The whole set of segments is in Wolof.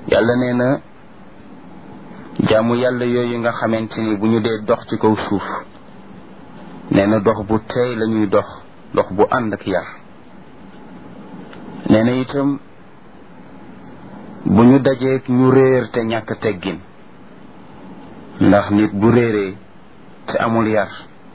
yàlla nee na jaamu yàlla yooyu nga xamante ni bu ñu dee dox ci kaw suuf nee na dox bu teey la ñuy dox dox bu ànd ak yar nee na itam bu ñu dajeek ñu réer te ñàkk teggin ndax nit bu réeree te amul yar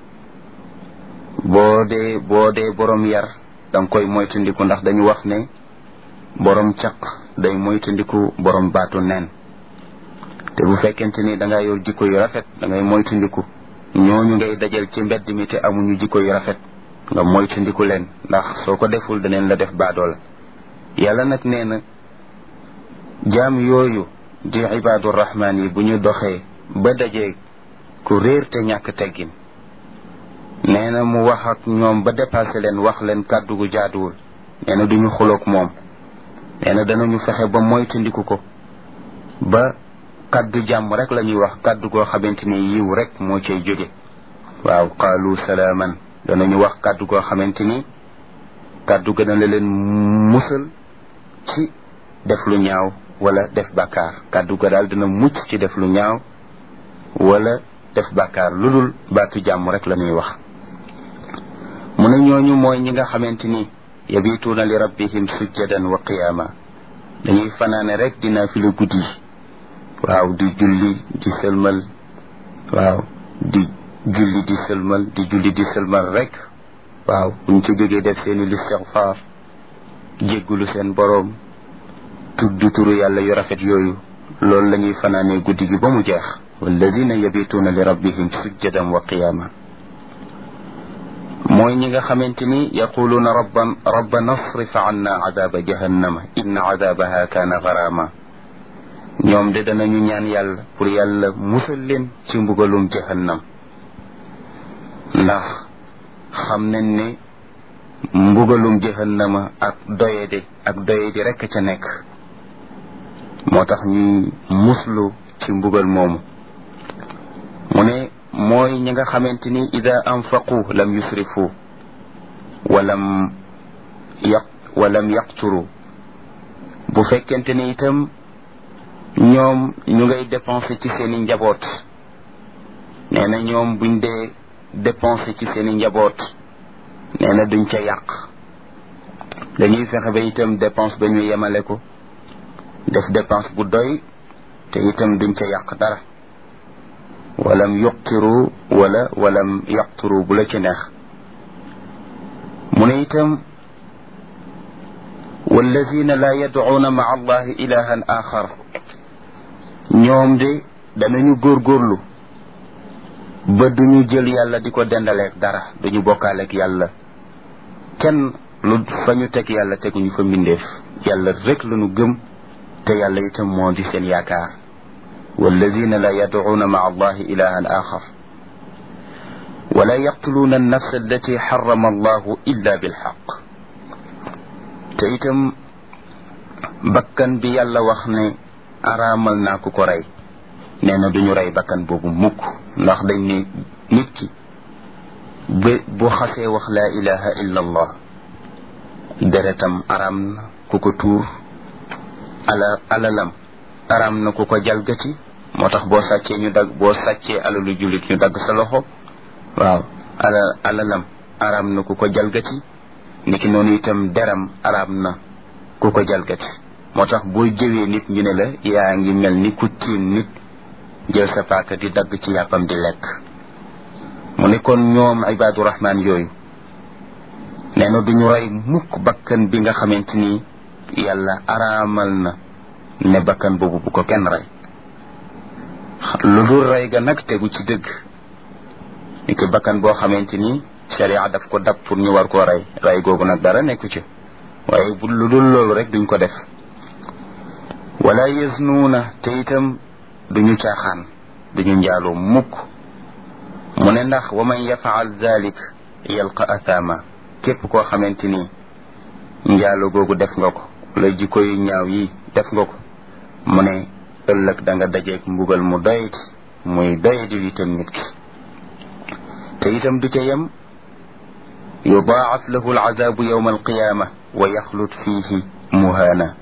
boo dee boo dee borom yar danga koy moytandiku ndax dañu wax ne borom caq day moytandiku borom baatu neen te bu fekkente ni danga yor jikko yu rafet dangay moytandiku ñooñu ngay dajal ci mbedd mi te amuñu jikko yu rafet nga moytandiku leen ndax soo ko deful daneen la def baadoola yàlla nag nee na jaam yooyu di ibaadu rahmaan yi bu ñu doxee ba dajee ku réer te ñàkk teggin nee na mu wax ak ñoom ba dépassé leen wax leen kàddu gu jaaduwul nee na duñu xuloog moom nee na danañu fexe ba moytandiku ko ba kàddu jàmm rek la ñuy wax kàddu goo xamante ni yiw rek moo cay jóge waaw qaalu salaaman danañu wax kàddu goo xamante ni kàddu gën a la leen musal ci def lu ñaaw wala def bàkkaar kàddu ga daal dina mucc ci def lu ñaaw wala def bàkkaar lu dul baatu jàmm rek la ñuy wax mu ne ñooñu mooy ñi nga xamante ni yabituuna li rabbihim sujjadan wa qiyaama dañuy fanaane rek dina fi lu guddi waaw di julli di sëlmal waaw di julli di sëlmal di julli di sëlmal rek waaw buñ ci jógee def seeni listixfaar jéggulu seen boroom tudd turu yàlla yu rafet yooyu loolu la ñuy fanaanee guddi gi ba mu jeex walladina yabituuna li rabbihim sujjadan wa qiyaama mooy ñi nga xamante ni yaquluuna rabban rabbana asrif anna adaaba jahannama inna adaabaha kaana garaama ñoom de danañu ñaan yàlla pour yàlla musal leen ci mbugalum jahannam ndax xam nañ ne mbugalum jahannama ak doyede ak doyedi rekk ca nekk moo tax ñuy muslu ci mbugal moomu mu ne mooy ñi nga xamante ni ida anfaqu lam yusrifu walam yaq walam yaqturu bu fekkente ni itam ñoom ñu ngay dépenser ci seeni njaboot nee na ñoom buñ dee dépenser ci seeni njaboot nee na duñ ca yàq dañuy fexe ba itam dépense ba ñu yemale ko def dépense bu doy te itam duñ ca yàq dara walam yuqtiru wala walam yaqturu bu la ci neex mu ne itam walladina la yadcuuna maca allahi ilahan axar ñoom de danañu góorgóorlu ba duñu jël yàlla di ko dendaleek dara duñu bokkaaleek yàlla kenn lu fa ñu teg yàlla teguñu fa mbindeef yàlla rek lañu gëm te yàlla itam moo di seen yaakaar walladina la yadcuuna maca allahi ilahan axar wala yaqtuluuna annafsa allati xarama allahu illa bilxaq te itam bakkan bi yàlla wax ne araamal naa ku ko rey nee na duñu rey bakkan boobu mukk ndax dañ ne nit ki ba bu xasee wax laa ilaha illa allah deretam araam na ku ko tuur ala alalam araam na ku ko jalgati moo tax boo sàccee ñu dagg boo sàccee alalu jullit ñu dagg sa loxo waaw ala alalam araam na ku ko jalgati niki noonu itam deram araam na ku ko jalgati moo tax boo jëwee nit ñu ne la yaa ngi mel ni ku tiim nit jël sa paaka di dagg ci yàppam di lekk mu ne kon ñoom ibaadu rahmaan yooyu nee na duñu rey mukk bakkan bi nga xamante ni yàlla araamal na ne bakkan boobu bu ko kenn rey lu dul rey ga nag tegu ci dëgg ni ki bakkan boo xamante ni sharia daf ko dab pour ñu war koo rey rey googu nag dara nekku ci waaye bu lu dul loolu rek duñ ko def wala yasnuuna te itam duñu caaxaan duñu njaaloo mukk mu ne ndax wa man yafaal dalik yalqa athama képp koo xamante ni njaalo googu def nga ko la jikko yu ñaaw yi def nga ko mu ne ëllëg da nga dajeeg mbugal mu doyati muy doyadi itam nit ki te itam du ca yem yudaacaf lahu alcazaabu yowma alqiyaama wa yaxlut fiihi muhaana